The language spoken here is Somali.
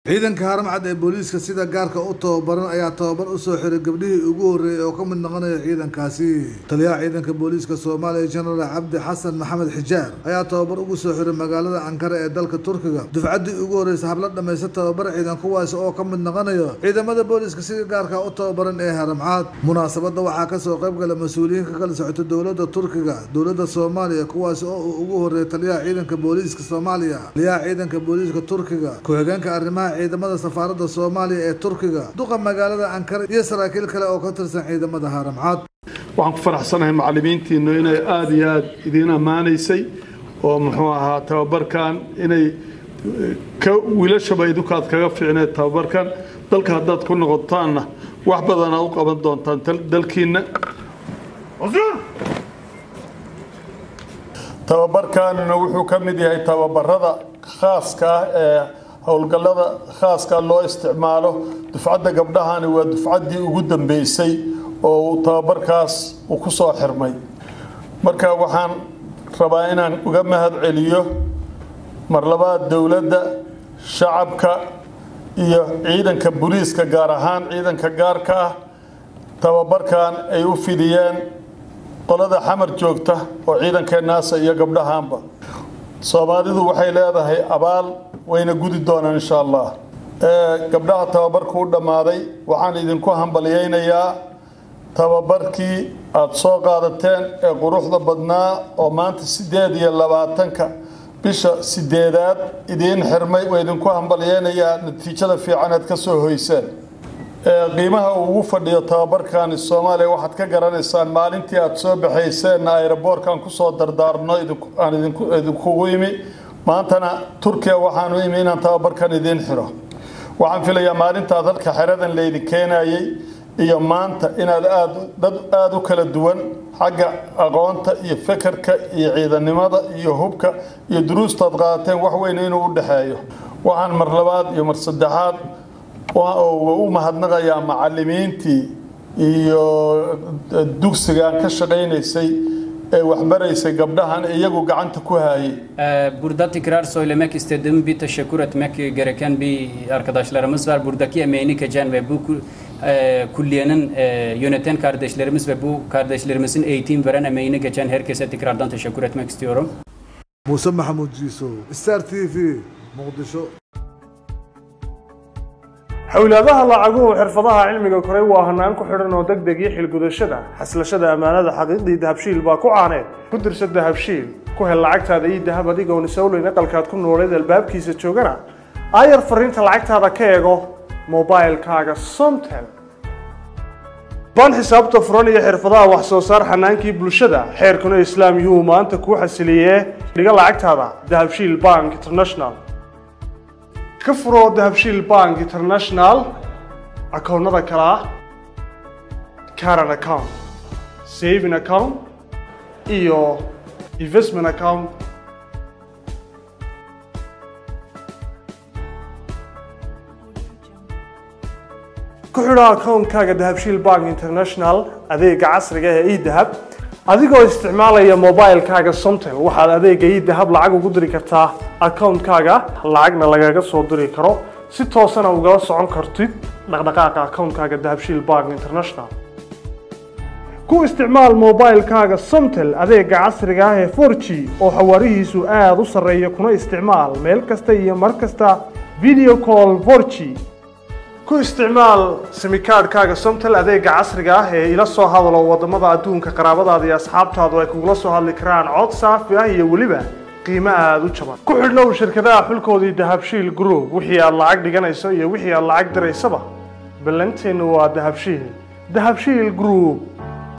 ciidanka haramcad ee booliiska sida gaarka u tababaran ayaa tababar usoo xiray gabdhihii ugu horreeyay oo ka mid noqonaya ciidankaasi taliyaha ciidanka booliiska soomaaliya jenaraal cabdi xasan maxamed xijaar ayaa tababar ugu soo xiray magaalada ankara ee dalka turkiga dufcaddii ugu horreysa habla dhamaysta tababar ciidan kuwaasi oo ka mid noqonaya ciidamada booliiska sida gaarka u tababaran ee haramcad munaasabadda waxaa kasoo qayb gala mas-uuliyiin ka kala socota dowladda turkiga dowladda soomaaliya kuwaasi oo uu ugu horreeyay taliyaha ciidanka booliiska soomaaliya taliyaha ciidanka booliiska turkiga ku-xigeenka arrimaha ciidamada safaaradda soomaaliya ee turkiga duqa magaalada ankara iyo saraakiil kale oo ka tirsan ciidamada haramcad waxaan ku faraxsanahay macallimiintiinu inay aada iyo aada idiin ammaanaysay oo muxuu ahaa tababarkan inay ka wiilashaba idinkaad kaga fiicneed tababarkan dalka haddaad ku noqotaanna wax badana u qaban doontaan dalkiinna tababarkanina wuxuu ka mid yahay tababarada khaaska ah ee howlgallada khaaska loo isticmaalo dufcadda gabdhahani waa dufcaddii ugu dambeysay oo tababarkaas uu ku soo xirmay marka waxaan rabaa inaan uga mahad celiyo mar labaad dowladda shacabka iyo ciidanka booliiska gaar ahaan ciidanka gaarka ah tababarkan ay u fidiyeen qolada xamar joogta oo ciidankeennaasa iyo gabdhahaanba soomaalidu waxay leedahay abaal wayna gudi doonaan insha allah gabdhaha tababarku u dhammaaday waxaan idinku hambalyaynayaa tababarkii aada soo qaadateen ee quruxda badnaa oo maanta siddeed iyo labaatanka bisha sideedaad idiin xirmay waa idinku hambalyaynayaa natiijada fiican aad ka soo hoyseen qiimaha uu ugu fadhiyo tababarkani soomaaliya waxaad ka garanaysaan maalintii aada soo baxayseenna aeroboorkan kusoo dardaarno aan idinkugu imi maantana turkiya waxaanu imi inaan tababarkan idiin xiro waxaan filayaa maalintaad halka xeradan laydin keenayay iyo maanta inaad aad dad aada u kala duwan xagga aqoonta iyo fekerka iyo ciidannimada iyo hubka iyo duruustaad qaadateen wax weyn inuu u dhexeeyo waxaan mar labaad iyo mar saddexaad u mahadnaqayaa macallimiintii iyo dugsiga aan ka shaqaynaysay ee waxbaraysay gabdhahan iyagu gacanta ku hayay Burada tekrar söylemek istediğim bir teşekkür etmek gereken bir arkadaşlarımız var. Buradaki emeğini geçen ve bu e, külliyenin e, yöneten kardeşlerimiz ve bu kardeşlerimizin eğitim veren emeğini geçen herkese tekrardan teşekkür etmek istiyorum. muuse maxamuud jiiso star t v muqdisho xowlaadaha lacaguhu xirfadaha cilmiga koray waa hanaan ku xidhan oo deg deg iyo xilgudashada xaslashada ammaanada xaqiiqdii dahabshiil baa ku caaneed ku dirsa dahabshiil ku hel lacagtaada iyo dahab adigoon isowleyn aqalkaad ku nooleed albaabkiisa joogana aayar fariinta lacagtaada ka eego mobilkaaga somtel baan xisaabta furan iyo xirfadaha wax soo saar xanaankii bulshada xeerkuna islaam yuhu maanta kuu xasiliyee dhiga lacagtaada dahabshiil bank international ka furo dahabshiil bank international akoonnada kale ah caran account saving account iyo investment account ku xidho akoonkaaga dahabshiil bank international adeega casriga ee edahab adigoo isticmaalaya mobilkaaga somtel waxaad adeega idahab lacag ugu diri kartaa akoonkaaga lacagna lagaga soo diri karo si toosana ugala socon kartid dhaqdhaqaaqa akoonkaaga dahabshiil bank international ku isticmaal mobilkaaga somtel adeega casriga ah ee 4g oo xawaarihiisu aada u sarreeya kuna isticmaal meel kasta iyo mar kasta video call 4g ku isticmaal simikaadhkaaga somtel adeega casriga ah ee ila soo hadalo wadamada adduunka qaraabadaada iyo asxaabtaadu ay kugula soo hadli karaan cod saafi ah iyo weliba qiimo aada u jaban ku xidhnow shirkadaha xulkoodii dahabshiil group wixii aad lacag dhiganayso iyo wixii aad lacag diraysaba ballanteennu waa dahabshiil dahabshiil group